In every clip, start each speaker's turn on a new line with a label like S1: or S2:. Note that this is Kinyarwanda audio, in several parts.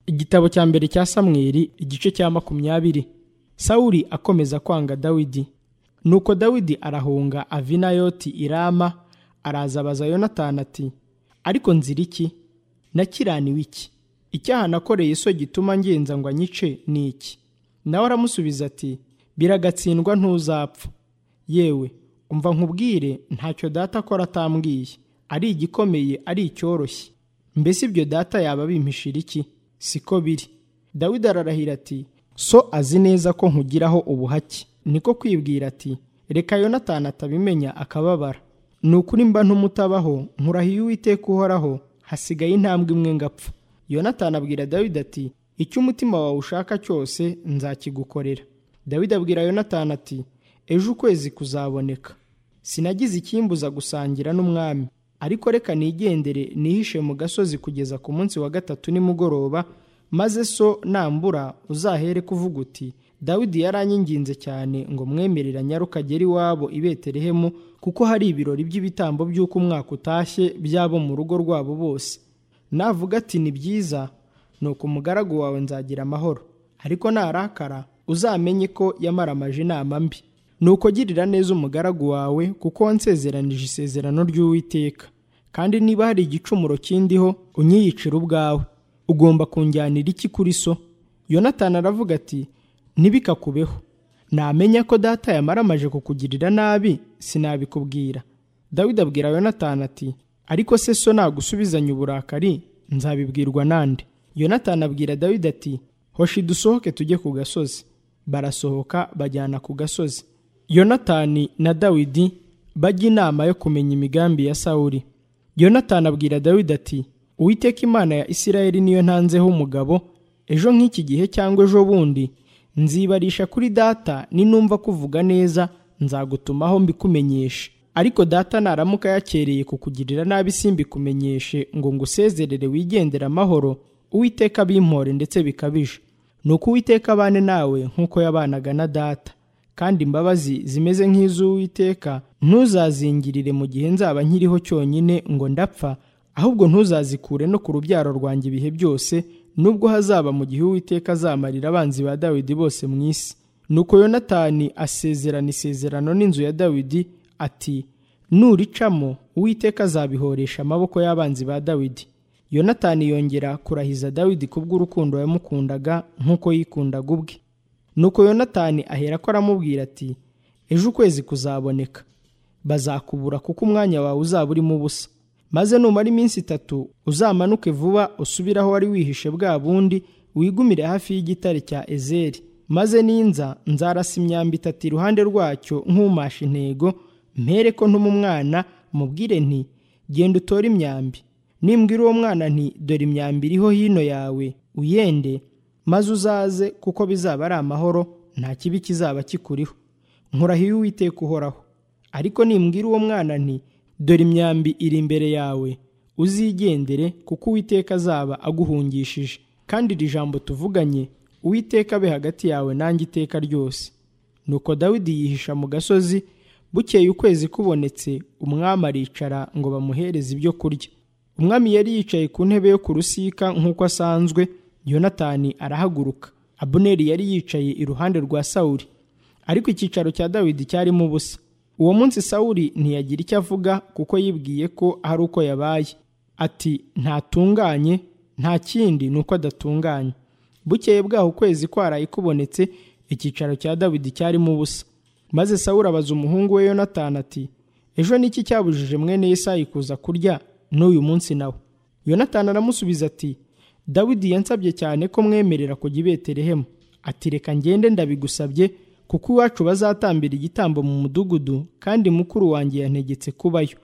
S1: igitabo cya mbere cya samweli igice cya makumyabiri sawuli akomeza kwanga dawidi nuko dawidi arahunga avinayoti irama araza abaza yonatani ati ariko nzira iki nakiraniwe iki icyaha nakoreye so gituma ngenza ngo anyice ni iki nawe aramusubiza ati biragatsindwa ntuzapfa yewe umva nkubwire ntacyo data akora atambwiye ari igikomeye ari icyoroshye mbese ibyo data yaba abimishira iki siko biri dawidi ararahira ati so azi neza ko nkugiraho ubuhake niko kwibwira ati reka yonatani atabimenya akababara ni ukuri mba ntumutabaho nkurahiye uwiteka uhoraho hasigaye intambwe imwe ngapfa yonatani abwira dawidi ati icyo umutima wawe ushaka cyose nzakigukorera dawidi abwira yonatani ati ejo ukwezi kuzaboneka sinagize ikimbuza gusangira n'umwami ariko reka nigendere nihishe mu gasozi kugeza ku munsi wa gatatu nimugoroba maze so nambura uzahere kuvuga uti dawidi yaranyinginze cyane ngo mwemerera nyarukagere iwabo i betelehemu kuko hari ibirori by'ibitambo by'uko umwaka utashye by'abo mu rugo rwabo bose navuga ati ni byiza ni uko umugaragu wawe nzagira amahoro ariko narakara uzamenye ko yamaramaje inama mbi ni uko girira neza umugaragu wawe kuko wansezeranije isezerano ry'uwiteka kandi niba hari igicumuro kindiho unyiyicira ubwawe ugomba kunjyanira iki kuri so yonatani aravuga ati ntibikakubeho namenya ko data yamaramaje kukugirira nabi sinabikubwira dawidi abwira yonatani ati ariko se so nagusubizanya uburakari nzabibwirwa nande yonatani abwira dawidi ati hoshi dusohoke tujye ku gasozi barasohoka bajyana ku gasozi yonatani na dawidi bajya inama yo kumenya imigambi ya sawuli yonatani abwira dawidi ati uwiteka imana ya isirayeli niyo ntanzeho umugabo ejo nk'iki gihe cyangwa ejo bundi nzibarisha kuri data ninumva kuvuga neza nzagutumaho mbikumenyeshe ariko data naramuka yakereye kukugirira nabi simbikumenyeshe ngo ngusezerere wigendere amahoro uwiteka bimpore ndetse bikabije ni uko uwiteka abane nawe nk'uko yabanaga na data kandi imbabazi zimeze nk'iz'uwiteka ntuzazingirire mu gihe nzaba nkiriho cyonyine ngo ndapfa ahubwo ntuzazikure no ku rubyaro rwanjye ibihe byose nubwo hazaba mu gihe uwiteka azamarira abanzi ba dawidi bose mu isi nuko yonatani asezerana isezerano n'inzu ya dawidi ati nuricamo uwiteka azabihoresha amaboko y'abanzi ba dawidi yonatani yongera kurahiza dawidi kubw'urukundo yamukundaga nk'uko yikundaga ubwe nuko yonatani ahera ko aramubwira ati ejo ukwezi kuzaboneka bazakubura kuko umwanya wawe uzaba urimo ubusa maze numara iminsi itatu uzamanuke vuba usubire aho wari wihishe bwa bundi wigumire hafi y'igitare cya ezeri maze ninza nzarasa imyambi itatu iruhande rwacyo nkumasha intego mpere ko ntuma umwana mubwire nti genda utore imyambi nimbwira uwo mwana nti dore imyambi iriho hino yawe uyende maze uzaze kuko bizaba ari amahoro nta kibi kizaba kikuriho nkurahiye uwiteka uhoraho ariko nimbwira uwo mwana nti dore imyambi iri imbere yawe uzigendere kuko uwiteka azaba aguhungishije kandi iri jambo tuvuganye uwiteka abe hagati yawe nanjye iteka ryose nuko dawidi yihisha mu gasozi bukeye ukwezi kubonetse umwami aricara ngo bamuhereze ibyo kurya umwami yari yicaye ku ntebe yo ku rusika nk'uko asanzwe yonatani arahaguruka abuneri yari yicaye iruhande rwa sawuli ariko icyicaro cya dawidi cyarimo ubusa uwo munsi sawuli ntiyagira icyo avuga kuko yibwiye ko hari uko yabaye ati ntatunganye nta kindi ni uko adatunganye bukeye bwaho ukwezi kwaraye kubonetse icyicaro cya dawidi cyarimo ubusa maze sawuli abaza umuhungu we yonatani ati ejo niki cyabujije mwene yesayi kuza kurya n'uyu munsi nawe yonatani aramusubiza ati dawidi yansabye cyane ko mwemerera kujya i betelehemu ati reka ngende ndabigusabye kuko iwacu bazatambira igitambo mu mudugudu kandi mukuru wanjye yantegetse kubayo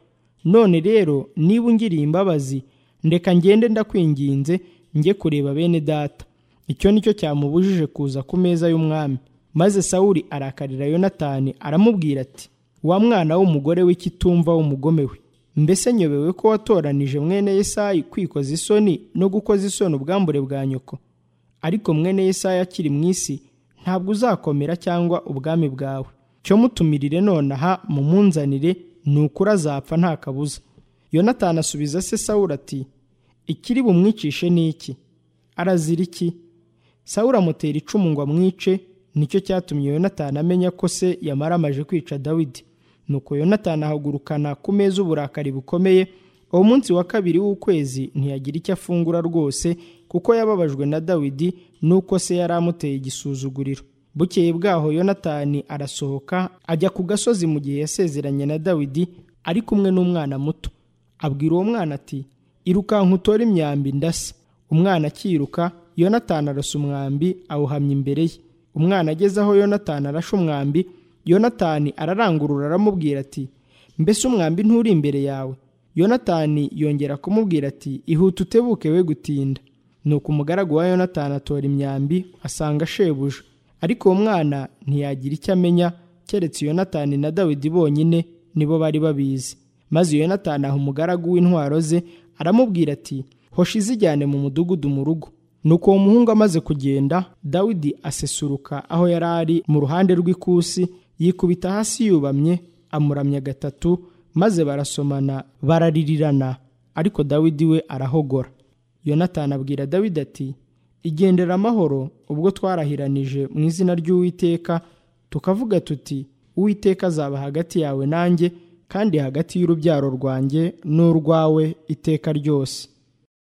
S1: none rero niba ungiriye imbabazi ndeka ngende ndakwinginze njye kureba bene data icyo nicyo cyamubujije kuza ku meza y'umwami maze sawuli arakarira yonatani aramubwira ati wa mwana w'umugore w'ikitumva w'umugome we mbese nyobewe ko watoranije mwene yesayi kwikoza isoni no gukoza isoni ubwambure bwa nyoko ariko mwene yesayi akiri mu isi ntabwo uzakomera cyangwa ubwami bwawe cyo mutumirire nonaha mumunzanire ni ukuri azapfa nta kabuza yonatani asubiza se sawura ati ikiri bumwicishe ni iki arazira iki sawuri amutera icumu ngo amwice nicyo cyatumye yonatani amenya ko se yamara amaje kwica dawidi nuko yonatani ahagurukana ku meza uburakari bukomeye uwo munsi wa kabiri w'ukwezi ntiyagira icyo afungura rwose kuko yababajwe na dawidi nuko se yari amuteye igisuzuguriro bukeye bwaho yonatani arasohoka ajya ku gasozi mu gihe yasezeranye na dawidi ari kumwe n'umwana muto abwira uwo mwana ati irukanka utore imyambi ndasa umwana akiruka yonatani arasa umwambi awuhamya imbere ye umwana ageze aho yonatani arashe umwambi yonatani ararangurura aramubwira ati mbese umwambi nturi imbere yawe yonatani yongera kumubwira ati ihute utebuke we gutinda nuko umugaragu wa yonatani atora imyambi asanga shebuja ariko uwo mwana ntiyagira icyo amenya keretse yonatani na dawidi bonyine nibo bari babizi maze yonatani aha umugaragu w'intwaro ze aramubwira ati hoshi izijyane mu mudugudu mu rugo nuko uwo muhungu amaze kugenda dawidi asesuruka aho yari ari mu ruhande rw'ikusi yikubita hasi yubamye amuramya gatatu maze barasomana bararirirana ariko dawidi we arahogora yonatani abwira dawidi ati igendera amahoro ubwo twarahiranije mu izina ry'uwiteka tukavuga tuti uwiteka azaba hagati yawe nanjye kandi hagati y'urubyaro rwanjye n'urwawe iteka ryose